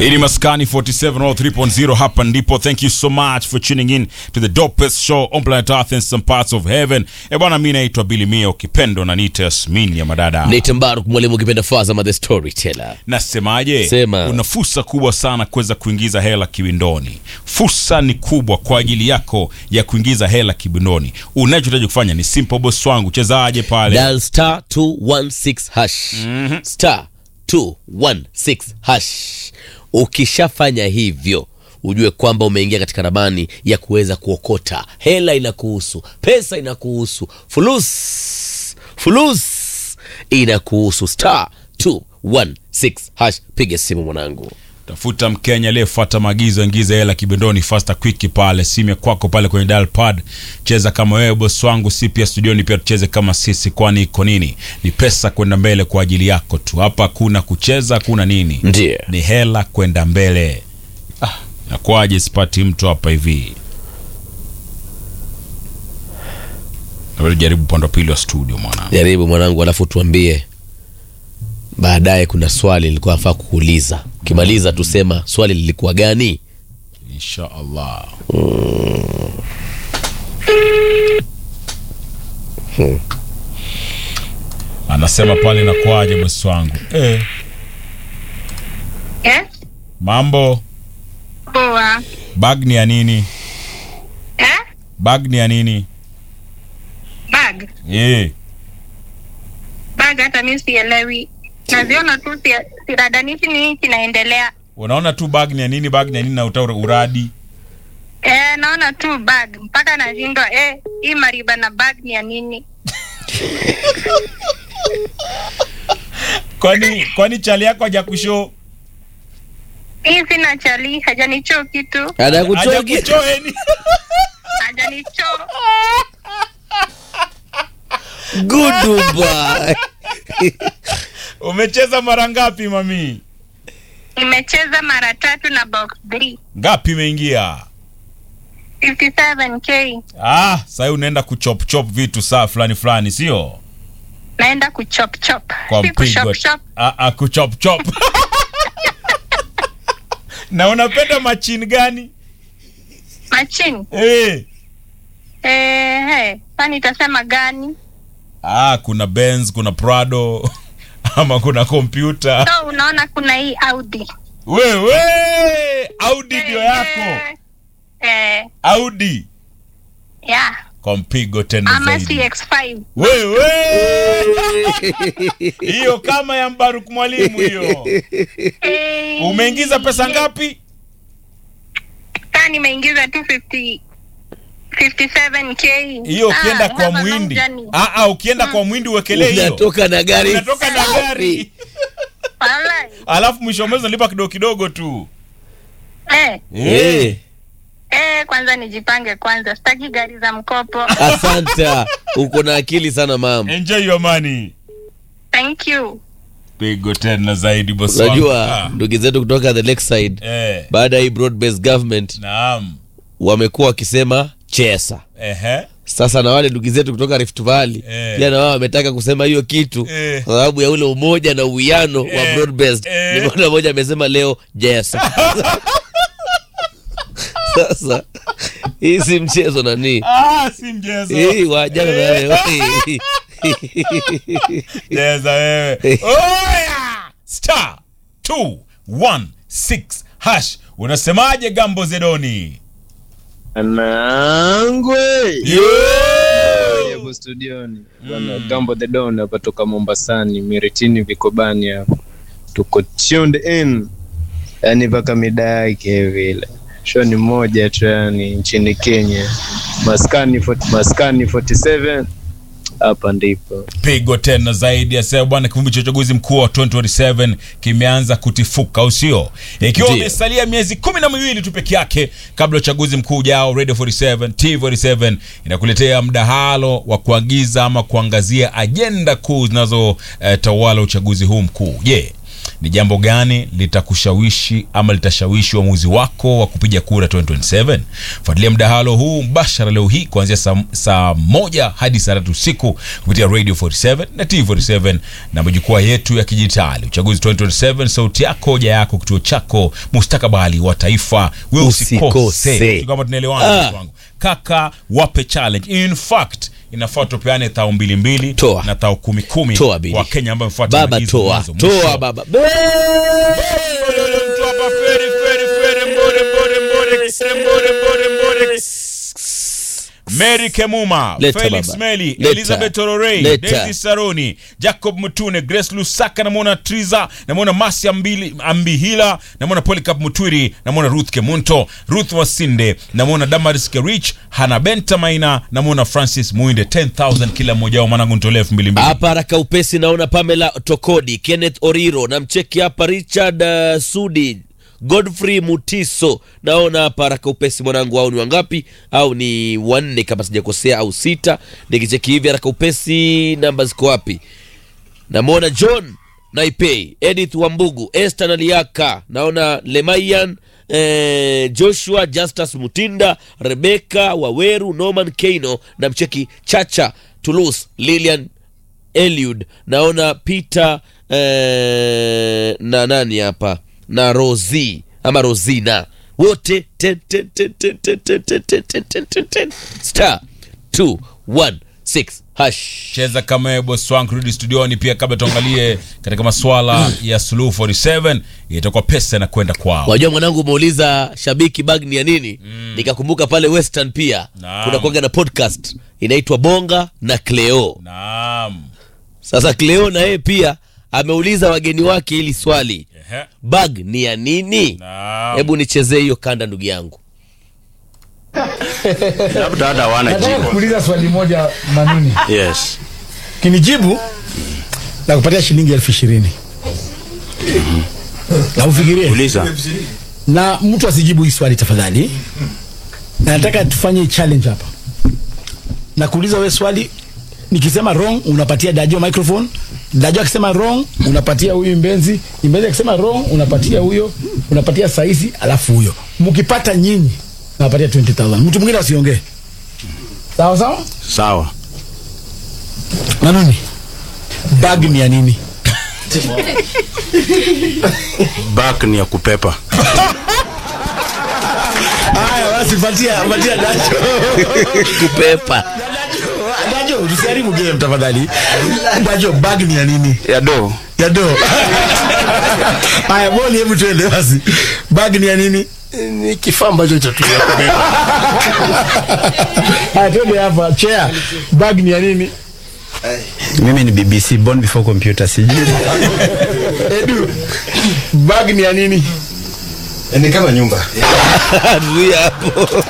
Hii ni Maskani 4703.0 hapa ndipo. Thank you so much for tuning in to the dopest show on planet Earth and some parts of heaven. Eh bwana, mimi naitwa Billy Mia, ukipendo na niita Yasmin ya madada. Nathan Baruk mwalimu ukipenda Fazama the storyteller. Nasemaje? Sema. Una fursa kubwa sana kuweza kuingiza hela kiwindoni. Fursa ni kubwa kwa ajili yako ya kuingiza hela kiwindoni. Unachohitaji kufanya ni simple, boss wangu. Chezaje pale? Dial star 216 hash. Star 216 hash. Ukishafanya hivyo ujue kwamba umeingia katika ramani ya kuweza kuokota hela. Inakuhusu, pesa inakuhusu, fulus fulus inakuhusu. Star 216 hash. Piga simu mwanangu. Tafuta Mkenya aliyefuata maagizo, ingiza hela kibindoni fasta quick pale, simu ya kwako pale kwenye dial pad. Cheza kama wewe boss wangu, si pia studioni pia tucheze kama sisi, kwani iko nini? Ni pesa kwenda mbele kwa ajili yako tu. Hapa hakuna kucheza, hakuna nini, Ndiyo. ni hela kwenda mbele. Ah, nakwaje sipati mtu hapa hivi? Naweza jaribu upande wa pili wa studio mwana. Jaribu mwanangu, alafu tuambie baadaye. Kuna swali nilikuwa nafaa kuuliza, ukimaliza tusema swali lilikuwa gani. Insha Allah. Anasema pale nakwaje bosi wangu eh. Yes, Mambo, poa. bag ni ya nini? Eh? Bag ni ya nini? Bag. Eh, Bag hata mimi sielewi. Naziona tu si- siradanishi nini kinaendelea. unaona tu bag ni ya nini? Bag ni ya nini na uta uradi? Eh, naona tu bag mpaka nashindwa eh, hii mariba na bag ni ya nini? Kwani kwani chali yako hajakushow? Hii sina chali, hajanichoo kitu, Anakuchoki Hajakushow eni? hajanichoo. guduba Umecheza mara ngapi mami? Nimecheza mara tatu na box 3 Ngapi imeingia? 57k. Ah, sasa unaenda kuchop chop vitu saa fulani fulani, sio? Naenda kuchop chop. Kwa Si mpigo. kushop shop. Ah, ah, kuchop chop. na unapenda machini gani? Machini. Eh. Eh, hey, sasa nitasema gani? Ah, kuna Benz, kuna Prado ama kuna kompyuta. So unaona kuna hii Audi. Wewe Audi ndio yako. Eh, Eh, Audi yeah. kwa mpigo tena Ama zaidi. CX5. Wewe hiyo kama ya Mbaruk mwalimu hiyo. Eh, Umeingiza pesa ngapi? Sasa nimeingiza 250 57k. Hiyo ukienda Ah, kwa have a long Muhindi. journey. Ah ah, ukienda kwa Muhindi uwekelee hiyo. unatoka na gari Unatoka na gari. Walai. Alafu mwisho wa mwezi unalipa kidogo kidogo tu. Eh, Eh, eh, kwanza nijipange kwanza. Sitaki gari za mkopo. asante uko na akili sana mama Enjoy your money. Thank you. Pigo tena zaidi boss wangu. unajua Ah, ndugu zetu kutoka the lakeside Eh. baada ya hii broad based government Naam. wamekuwa wakisema chesa Ehe. sasa na wale ndugu zetu kutoka Rift Valley Eh. pia na wao wametaka kusema hiyo kitu Eh. kwa sababu ya ule umoja na uwiano wa Eh. broad based. Eh. Nimeona mmoja amesema leo jesa. Sasa hii si mchezo nani, Ah, si mchezo. hii wajana na wewe. Cheza wewe. Oya! Star 216 hash. Unasemaje Gambo Zedoni? Anangwe Yo! hapo studioni bwana Gambo the Don hapa toka Mombasani Miritini Vikobani hapa tuko tuned in yani mpaka mida yake vile show ni moja tu yani nchini Kenya maskani 40 maskani 47 hapa ndipo Pigo tena zaidi ya sasa bwana, kivumbi cha uchaguzi mkuu wa 2027 kimeanza kutifuka, au sio? Ikiwa Ndiyo. umesalia miezi kumi na miwili tu peke yake kabla ya uchaguzi mkuu ujao, Radio 47 T47 inakuletea mdahalo wa kuagiza ama kuangazia ajenda kuu zinazotawala uchaguzi huu mkuu. Je, ni jambo gani litakushawishi ama litashawishi uamuzi wako wa kupiga kura 2027 fuatilia mdahalo huu mbashara leo hii kuanzia saa, saa moja hadi saa tatu usiku kupitia radio 47 na tv 47 na majukwaa yetu ya kidijitali uchaguzi 2027 sauti yako hoja yako kituo chako mustakabali wa taifa we Usikose. usikose kama tunaelewana Ah. ndugu wangu kaka wape challenge in fact inafaa tupeane thao mbili mbili Toa. na thao kumi kumi Toa bili. kwa kenya ambayo mfuata baba maagizo toa mwanzo mwisho. toa baba Be- Mtu hapa feri, feri, feri, mbore, mbore, mbore, kise, mbore, mbore, mbore. Mary Kemuma, Leta Felix baba. Meli, Leta. Elizabeth Ororei, Leta. Daisy Saroni, Jacob Mutune, Grace Lusaka, namwona Triza, namwona Masi Ambili, Ambihila, namwona Polycarp Mutwiri, namwona Ruth Kemunto, Ruth Wasinde, namwona Damaris Kerich, Hana Benta Maina, namwona Francis Muinde, 10,000 kila mmoja wao, mwanangu nitolee elfu mbili mbili. hapa haraka upesi naona pamela tokodi kenneth oriro namcheki hapa richard uh, sudi godfrey mutiso naona hapa haraka upesi mwanangu au ni wangapi au ni wanne kama sijakosea au sita nikicheki hivi haraka upesi namba ziko wapi namwona john naipei edith wambugu este naliaka naona lemayan eh, joshua justus mutinda rebeka waweru norman keino na mcheki chacha tulus lilian eliud naona peter eh, na nani hapa na rosi ama rosina wote 10, 10, 10, 10, 10, 10, 10, 10, 10, 10, 10, star 216 hash cheza kama wewe boss wangu rudi studioni pia kabla tuangalie katika maswala ya suluhu 47 itakuwa pesa inakwenda kwao wajua mwanangu umeuliza shabiki bag ni ya nini mm. nikakumbuka pale western pia Naam. kuna kuaga na podcast inaitwa bonga na cleo naam sasa cleo na yeye pia ameuliza wageni wake hili swali Ehe. bag ni ya nini Naam. hebu nichezee hiyo kanda ndugu yangu labda hata hawana nataka jibu. kuuliza swali moja manuni Yes. kinijibu na kupatia shilingi elfu ishirini na ufikirie Uliza. na mtu asijibu hii swali tafadhali na nataka tufanye challenge hapa na kuuliza we swali nikisema wrong unapatia dajo microphone dajo akisema wrong unapatia huyu mbenzi mbenzi akisema wrong unapatia huyo unapatia saisi alafu huyo mkipata nyinyi nawapatia 20000 mtu mwingine asiongee sawa sawa Sawa. manani bag ni ya nini Back ni ya kupepa. haya basi patia patia dajo kupepa dajo usiharibu game tafadhali dajo bag ni ya nini Ya do. ya do haya boli hebu tuende basi bag ni ya nini ni kifaa ambacho chatumia haya tuende hapa chair bag ni ya nini mimi ni bbc born before computer sijui edu bag ni ya nini ni kama nyumba zuia hapo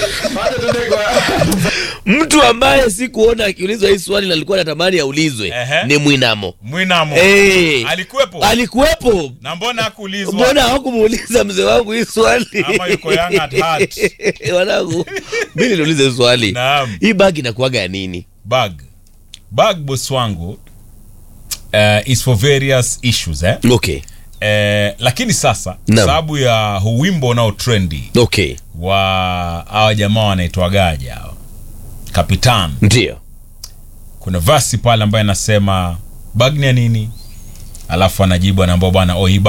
mtu ambaye sikuona akiulizwa hii swali na alikuwa natamani aulizwe Ehe. ni mwinamo mwinamo hey. alikuwepo alikuwepo na mbona hakuulizwa mbona hawakumuuliza mzee wangu hii swali Ama yuko young at heart. wanangu mi niliuliza hii swali Naam. hii bagi inakuaga ya nini bag bag boss wangu uh, is for various issues eh? okay Eh, lakini sasa Naam. sababu ya huu wimbo unao trendi okay wa hawa jamaa wanaitwagaja hawa kapitan ndio kuna vasi pale ambayo anasema bag ni ya nini alafu anajibu anaambia bwana oh, hii